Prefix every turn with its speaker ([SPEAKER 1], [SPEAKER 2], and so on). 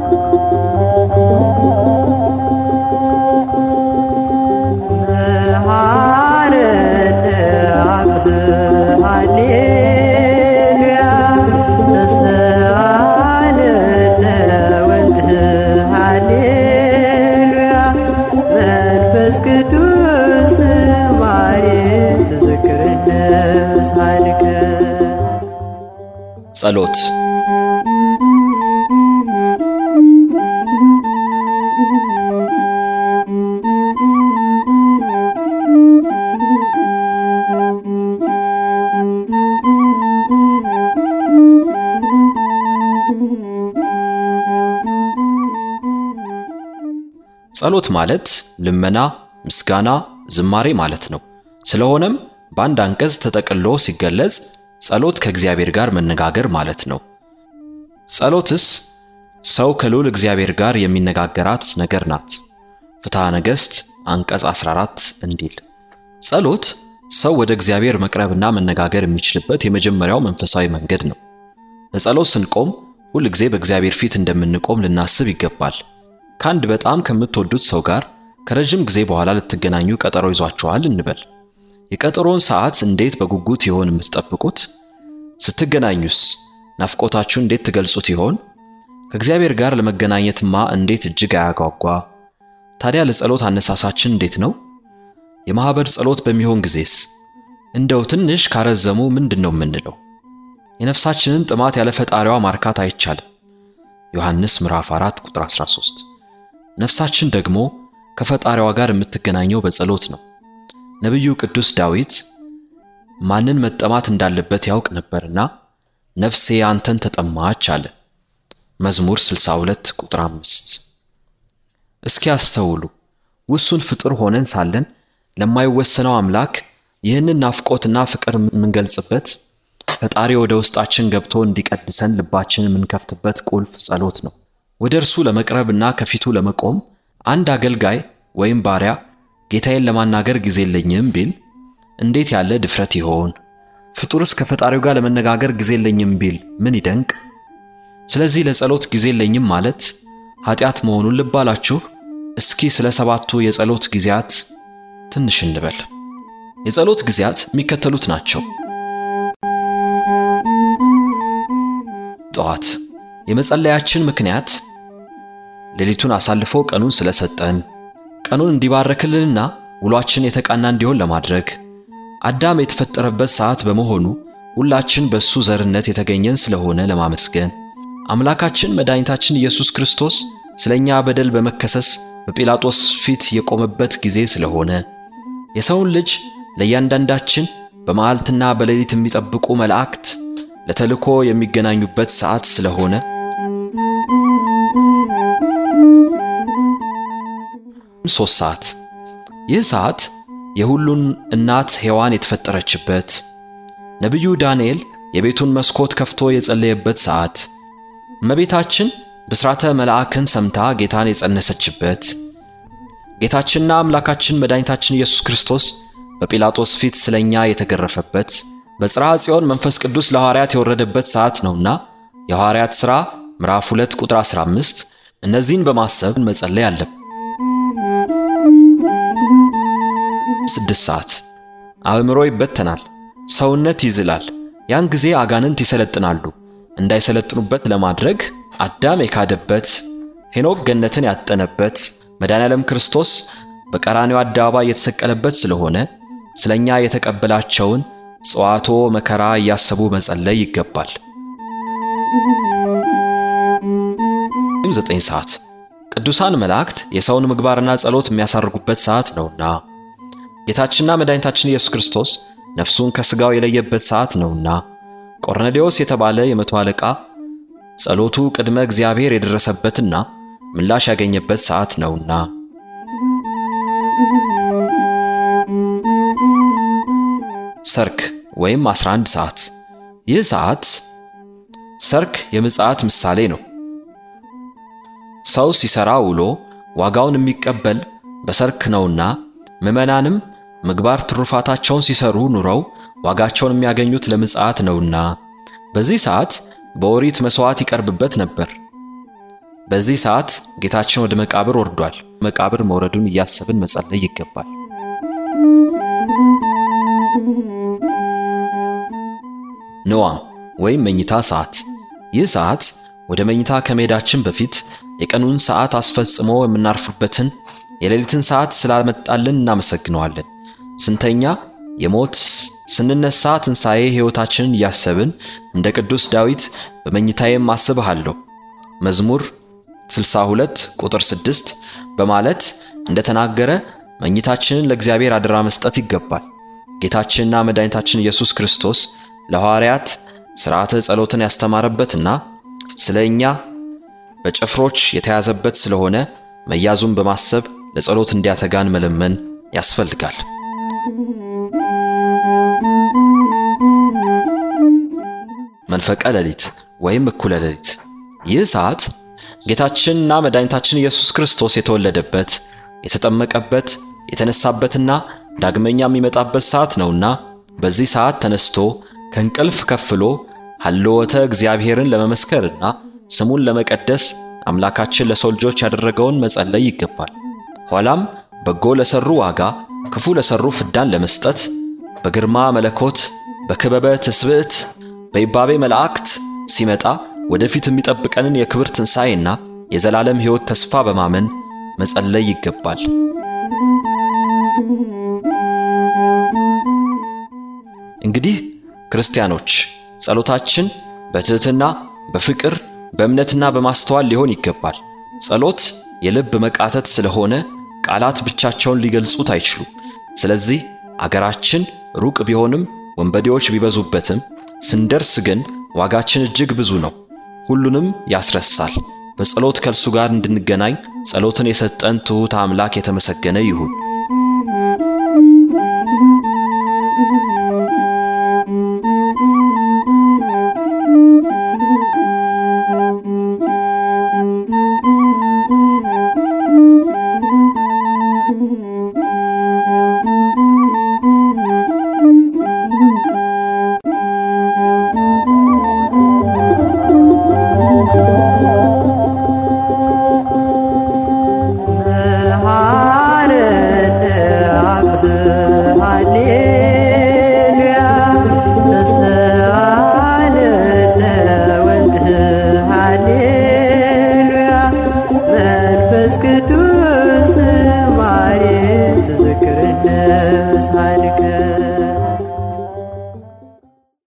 [SPEAKER 1] መሐረነ አብ ሃሌሉያ ተሰአለነ ወልድ ሃሌሉያ መንፈስ ቅዱስ ማሬ ትዝክርነ ሳልከ
[SPEAKER 2] ጸሎት ጸሎት ማለት ልመና፣ ምስጋና፣ ዝማሬ ማለት ነው። ስለሆነም በአንድ አንቀጽ ተጠቅልሎ ሲገለጽ ጸሎት ከእግዚአብሔር ጋር መነጋገር ማለት ነው። ጸሎትስ ሰው ከልዑል እግዚአብሔር ጋር የሚነጋገራት ነገር ናት። ፍትሐ ነገሥት አንቀጽ 14 እንዲል ጸሎት ሰው ወደ እግዚአብሔር መቅረብና መነጋገር የሚችልበት የመጀመሪያው መንፈሳዊ መንገድ ነው። ለጸሎት ስንቆም ሁል ጊዜ በእግዚአብሔር ፊት እንደምንቆም ልናስብ ይገባል። ከአንድ በጣም ከምትወዱት ሰው ጋር ከረጅም ጊዜ በኋላ ልትገናኙ ቀጠሮ ይዟችኋል እንበል። የቀጠሮውን ሰዓት እንዴት በጉጉት ይሆን የምትጠብቁት? ስትገናኙስ ናፍቆታችሁ እንዴት ትገልጹት ይሆን? ከእግዚአብሔር ጋር ለመገናኘትማ እንዴት እጅግ አያጓጓ! ታዲያ ለጸሎት አነሳሳችን እንዴት ነው? የማኅበር ጸሎት በሚሆን ጊዜስ እንደው ትንሽ ካረዘሙ ምንድን ነው የምንለው? የነፍሳችንን ጥማት ያለ ፈጣሪዋ ማርካት አይቻልም። ዮሐንስ ምዕራፍ 4 ቁጥር 13። ነፍሳችን ደግሞ ከፈጣሪዋ ጋር የምትገናኘው በጸሎት ነው። ነቢዩ ቅዱስ ዳዊት ማንን መጠማት እንዳለበት ያውቅ ነበርና ነፍሴ አንተን ተጠማች አለ። መዝሙር 62 ቁጥር 5። እስኪ አስተውሉ። ውሱን ፍጡር ሆነን ሳለን ለማይወሰነው አምላክ ይህንን ናፍቆትና ፍቅር የምንገልጽበት ፈጣሪ ወደ ውስጣችን ገብቶ እንዲቀድሰን ልባችን የምንከፍትበት ቁልፍ ጸሎት ነው። ወደ እርሱ ለመቅረብና ከፊቱ ለመቆም አንድ አገልጋይ ወይም ባሪያ ጌታዬን ለማናገር ጊዜ የለኝም ቢል እንዴት ያለ ድፍረት ይሆን? ፍጡርስ ከፈጣሪው ጋር ለመነጋገር ጊዜ የለኝም ቢል ምን ይደንቅ? ስለዚህ ለጸሎት ጊዜ የለኝም ማለት ኃጢአት መሆኑን ልብ አላችሁ? እስኪ ስለ ሰባቱ የጸሎት ጊዜያት ትንሽ እንበል። የጸሎት ጊዜያት የሚከተሉት ናቸው። ጠዋት የመጸለያችን ምክንያት ሌሊቱን አሳልፎ ቀኑን ስለሰጠን ቀኑን እንዲባረክልንና ውሏችን የተቃና እንዲሆን ለማድረግ አዳም የተፈጠረበት ሰዓት በመሆኑ ሁላችን በሱ ዘርነት የተገኘን ስለሆነ ለማመስገን አምላካችን መድኃኒታችን ኢየሱስ ክርስቶስ ስለኛ በደል በመከሰስ በጲላጦስ ፊት የቆመበት ጊዜ ስለሆነ የሰውን ልጅ ለእያንዳንዳችን በመዓልትና በሌሊት የሚጠብቁ መላእክት ለተልኮ የሚገናኙበት ሰዓት ስለሆነ ሶስት ሰዓት ይህ ሰዓት የሁሉን እናት ሔዋን የተፈጠረችበት ነቢዩ ዳንኤል የቤቱን መስኮት ከፍቶ የጸለየበት ሰዓት እመቤታችን ብስራተ መልአክን ሰምታ ጌታን የጸነሰችበት ጌታችንና አምላካችን መድኃኒታችን ኢየሱስ ክርስቶስ በጲላጦስ ፊት ስለኛ የተገረፈበት በጽርሐ ጽዮን መንፈስ ቅዱስ ለሐዋርያት የወረደበት ሰዓት ነውና የሐዋርያት ሥራ ምዕራፍ 2 ቁጥር 15 እነዚህን በማሰብ መጸለይ አለብን። ስድስት ሰዓት አእምሮ ይበተናል፣ ሰውነት ይዝላል። ያን ጊዜ አጋንንት ይሰለጥናሉ። እንዳይሰለጥኑበት ለማድረግ አዳም የካደበት፣ ሄኖክ ገነትን ያጠነበት፣ መድኃኔዓለም ክርስቶስ በቀራንዮ አደባባይ የተሰቀለበት ስለሆነ ስለኛ የተቀበላቸውን ጽዋቶ መከራ እያሰቡ መጸለይ ይገባል። ዘጠኝ ሰዓት ቅዱሳን መላእክት የሰውን ምግባርና ጸሎት የሚያሳርጉበት ሰዓት ነውና ጌታችንና መድኃኒታችን ኢየሱስ ክርስቶስ ነፍሱን ከሥጋው የለየበት ሰዓት ነውና ቆርኔሌዎስ የተባለ የመቶ አለቃ ጸሎቱ ቅድመ እግዚአብሔር የደረሰበትና ምላሽ ያገኘበት ሰዓት ነውና ሰርክ ወይም 11 ሰዓት ይህ ሰዓት ሰርክ የምጽአት ምሳሌ ነው። ሰው ሲሰራ ውሎ ዋጋውን የሚቀበል በሰርክ ነውና ምዕመናንም ምግባር ትሩፋታቸውን ሲሰሩ ኑረው ዋጋቸውን የሚያገኙት ለምጽአት ነውና በዚህ ሰዓት በኦሪት መሥዋዕት ይቀርብበት ነበር። በዚህ ሰዓት ጌታችን ወደ መቃብር ወርዷል። መቃብር መውረዱን እያሰብን መጸለይ ይገባል። ንዋም ወይም መኝታ ሰዓት። ይህ ሰዓት ወደ መኝታ ከመሄዳችን በፊት የቀኑን ሰዓት አስፈጽሞ የምናርፍበትን የሌሊትን ሰዓት ስላመጣልን እናመሰግነዋለን። ስንተኛ የሞት ስንነሳ ትንሣኤ ሕይወታችንን እያሰብን እንደ ቅዱስ ዳዊት በመኝታዬም አስብሃለሁ መዝሙር 62 ቁጥር 6 በማለት እንደተናገረ መኝታችንን ለእግዚአብሔር አደራ መስጠት ይገባል። ጌታችንና መድኃኒታችን ኢየሱስ ክርስቶስ ለሐዋርያት ሥርዓተ ጸሎትን ያስተማረበትና ስለ እኛ በጭፍሮች የተያዘበት ስለሆነ መያዙን በማሰብ ለጸሎት እንዲያተጋን መለመን ያስፈልጋል። መንፈቀ ሌሊት ወይም እኩለ ሌሊት። ይህ ሰዓት ጌታችንና መድኃኒታችን ኢየሱስ ክርስቶስ የተወለደበት፣ የተጠመቀበት፣ የተነሳበትና ዳግመኛ የሚመጣበት ሰዓት ነውና በዚህ ሰዓት ተነስቶ ከእንቅልፍ ከፍሎ ሀልወተ እግዚአብሔርን ለመመስከርና ስሙን ለመቀደስ አምላካችን ለሰው ልጆች ያደረገውን መጸለይ ይገባል። ኋላም በጎ ለሰሩ ዋጋ፣ ክፉ ለሰሩ ፍዳን ለመስጠት በግርማ መለኮት በክበበ ትስብዕት በይባቤ መላእክት ሲመጣ ወደፊት የሚጠብቀንን የክብር ትንሣኤና የዘላለም ሕይወት ተስፋ በማመን መጸለይ ይገባል። እንግዲህ ክርስቲያኖች ጸሎታችን በትሕትና በፍቅር በእምነትና በማስተዋል ሊሆን ይገባል። ጸሎት የልብ መቃተት ስለሆነ ቃላት ብቻቸውን ሊገልጹት አይችሉም። ስለዚህ አገራችን ሩቅ ቢሆንም ወንበዴዎች ቢበዙበትም ስንደርስ ግን ዋጋችን እጅግ ብዙ ነው። ሁሉንም ያስረሳል። በጸሎት ከእርሱ ጋር እንድንገናኝ ጸሎትን የሰጠን ትሑት አምላክ የተመሰገነ ይሁን።